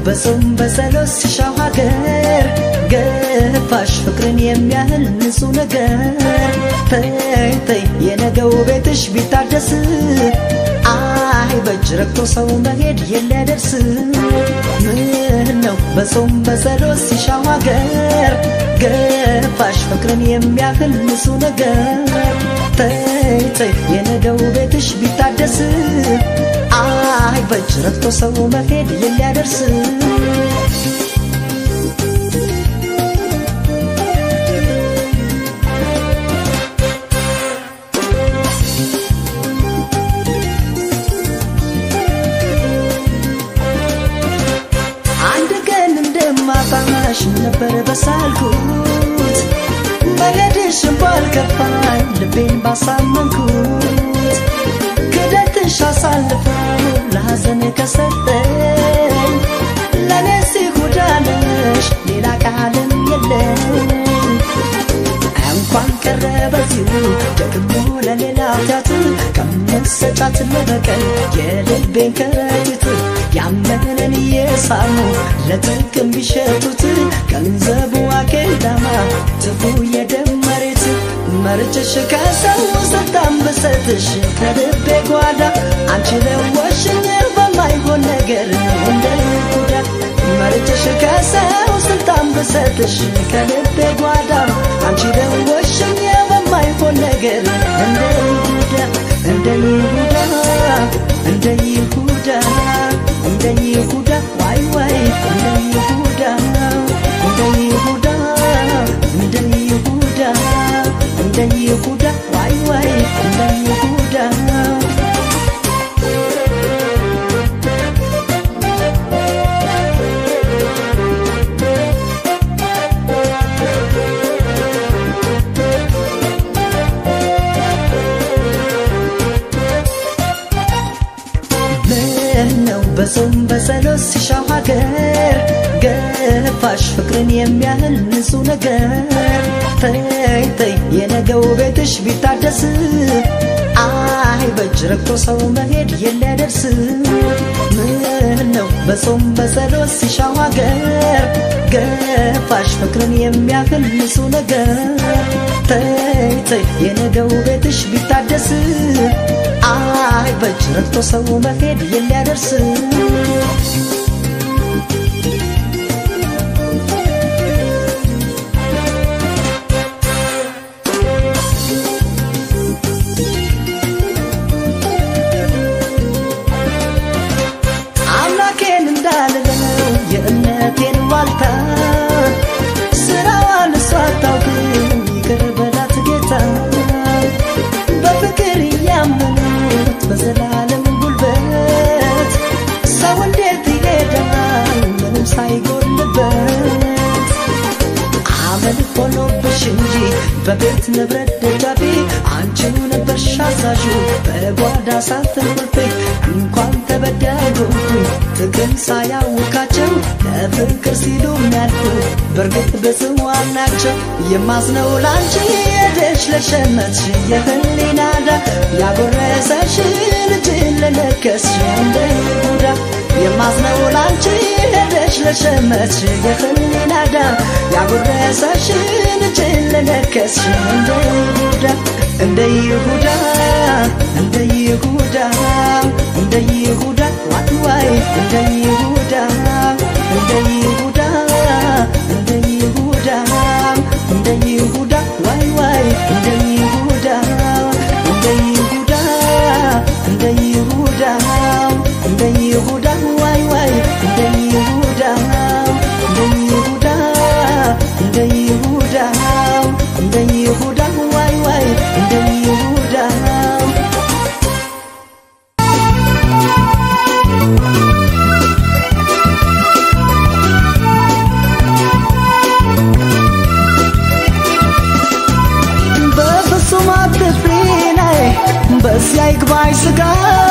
በጾም በጸሎት ሲሻው ሀገር ገፋሽ ፍቅርን የሚያህል ንጹህ ነገር ተይ ተይ የነገው ቤትሽ ቢታደስ አይ በእጅ ረግቶ ሰው መሄድ የሊያደርስ ምን ነው በጾም በጸሎት ሲሻው ሀገር ገፋሽ ፍቅርን የሚያህል ንጹህ ነገር ተይ ተይ የነገው ቤትሽ ቢታደስ አይ በእጅ ረግቶ ሰው መሄድ የሊያደርስ አንድ ቀን እንደማጣሽ ነበር በሳልኩት መሄድሽን ባልከፋኝ ልቤን ባሳመንኩት ክደትሽ አሳልፈው ለሐዘን ከሰጠኝ ለነሲ ጉዳነሽ ሌላ ቃልም የለኝ እንኳን ቀረ በዚሁ ደግሞ ለሌላ ኃጢአት ከመሰጫት ለበቀል የልቤን ከረጢት ያመነን እየሳሙ ለጥቅም ቢሸጡት ገንዘቡ አኬዳማ ትፉ የደም መሬት መርጭሽ ከሰው ስልጣን ብሰጥሽ ከልቤ ጓዳ አንቺ ለወሽኝ በማይሆን ነገር እንደ ይሁዳ መርጭሽ ከሰው ስልጣን ብሰጥሽ ከልቤ ጓዳ አንቺ ለወሽኝ በማይሆን ነገር እንደ ይሁዳ እንደ ይሁዳ እንደ ይሁዳ እንደ ይሁዳ ዋይ ዋይ እንደ ይሁዳ እንደ ይሁዳ እንደ ይሁዳ እንደ ይሁዳ ዋይ ዋይ እንደ ይሁዳ ነው በጾም በጸሎት ሲሻው ሀገር ገፋሽ ፍቅርን የሚያህል ንጹህ ነገር ተይ ተይ የነገው ቤትሽ ቢታደስ አይ በእጅ ረግቶ ሰው መሄድ የሊያደርስ ምን ነው በጾም በጸሎት ሲሻው ሀገር ገፋሽ ፍቅርን የሚያህል ንጹህ ነገር ተይ ተይ የነገው ቤትሽ ቢታደስ አይ በእጅ ረግቶ ሰው መሄድ የሊያደርስ አምላኬን እንዳልለው የእምነቴን ዋልታ ስራዋን እሷ አታውቅም ይቅር በላት ጌታ በፍቅር እያመኑት በዘላለም ጉልበት ሰው እንዴት ይሄዳል ምንም ሳይጎልበት አመል ሆኖብሽ እንጂ በቤት ንብረት ደጃፊ አንቺው ነበርሽ አዛዡ በጓዳ ሳትንቁልፌ እንኳን ተበዳጎብኝ ጥቅም ሳያውቃቸው ለፍቅር ሲሉ የሚያልፉ በእርግጥ ብፅዋን ናቸው የማዝነው ላንቺ ሄደሽ ለሸመትሽ የህሊና ዳ ያጎረሰሽ ልጅን ለነከስሽ እንደ ይሁዳ የማዝነው ላንቺ ሄደሽ ለሸመትሽ የህሊና ዳ ያጎረሰሽ ልጅን ለነከስሽ እንደ ይሁዳ እንደ ይሁዳ እንደ ይሁዳ እንደ ይሁዳ ዋይ ዋይ እንደ ይሁዳ እንደ ይሁዳ እንደ ይሁዳ እንደ ይሁዳ ዋይ ዋይ እንደ ይሁዳ እንደ ይሁዳ እንደ ይሁዳ እንደ ይሁዳ ዋይ ዋይ እንደ ይሁዳ እንደ ይሁዳ እንደ ይሁዳ እንደ ይሁዳ ዋይ ዋይ እንደ ይሁዳ በፍጹም አትፍሪ ነይ በዚያ ይግባኝ ስጋት